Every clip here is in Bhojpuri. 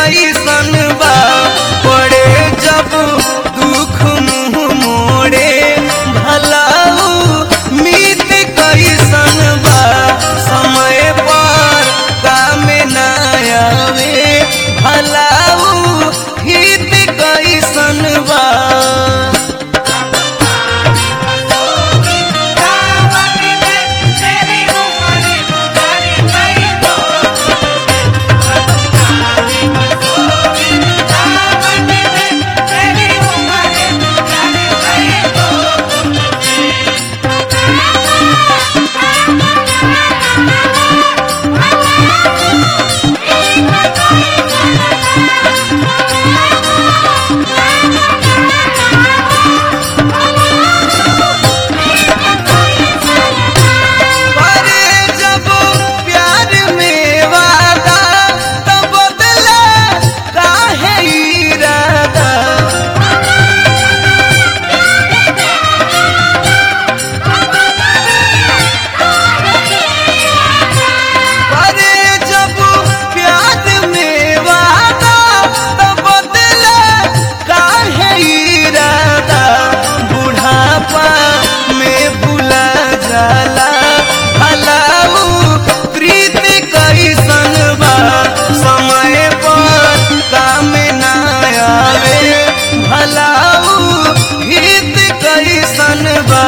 कैसन बा पड़े जब दुख मुँह मोड़े भलाऊ मीत कैसन बा समय पर काम ना आवे भलाऊ हित कैसन बा करे जब प्यार में वादा तब बदला काहे इरादा करे जब प्यार में वादा तब बदला काहे इरादा बुढ़ापा में भुला जाला भलाऊ प्रीत कैसन बा समय पर काम ना आवे भलाऊ हित कैसन बा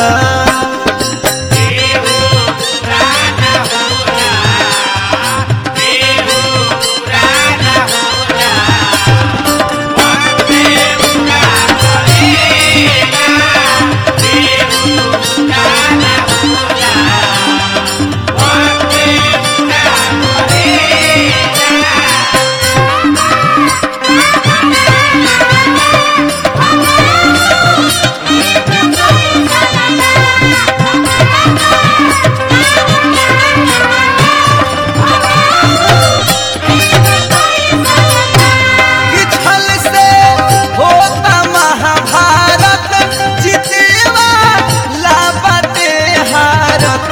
छल से होता महाभारत जितेवा लापते हारत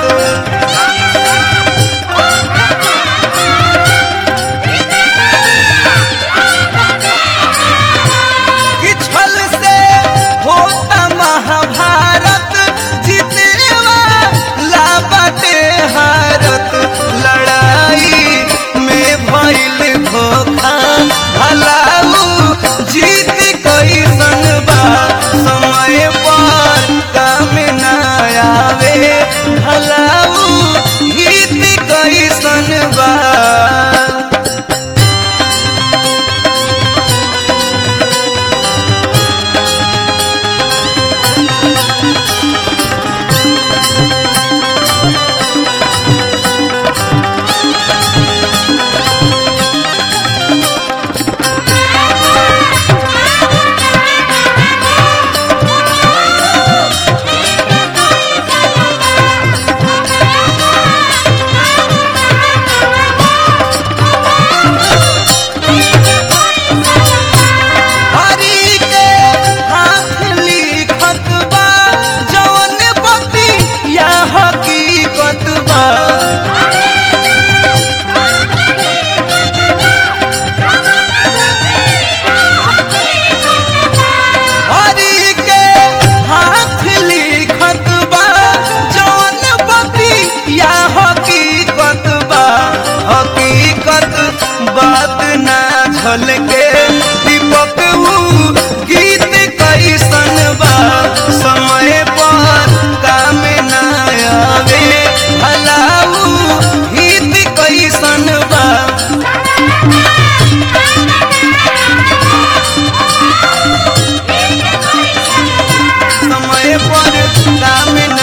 कि छल से होता महाभारत जितेवा लापते हारत लड़ाई में भइल धोखा भलाऊ जीत कैसन बा समय पर काम ना आवे भलाऊ हित कैसन बा हरि के हाथ लिखत बा जवन पति या हकीकत बा हरि के हाथ लिखत बा जवन पति या हकीकत बा हकीकत बात ना झलके दीपक ऊ गीत कैसन बा समय पर काम ना आवे भलाऊ हित कैसन बा समय पर काम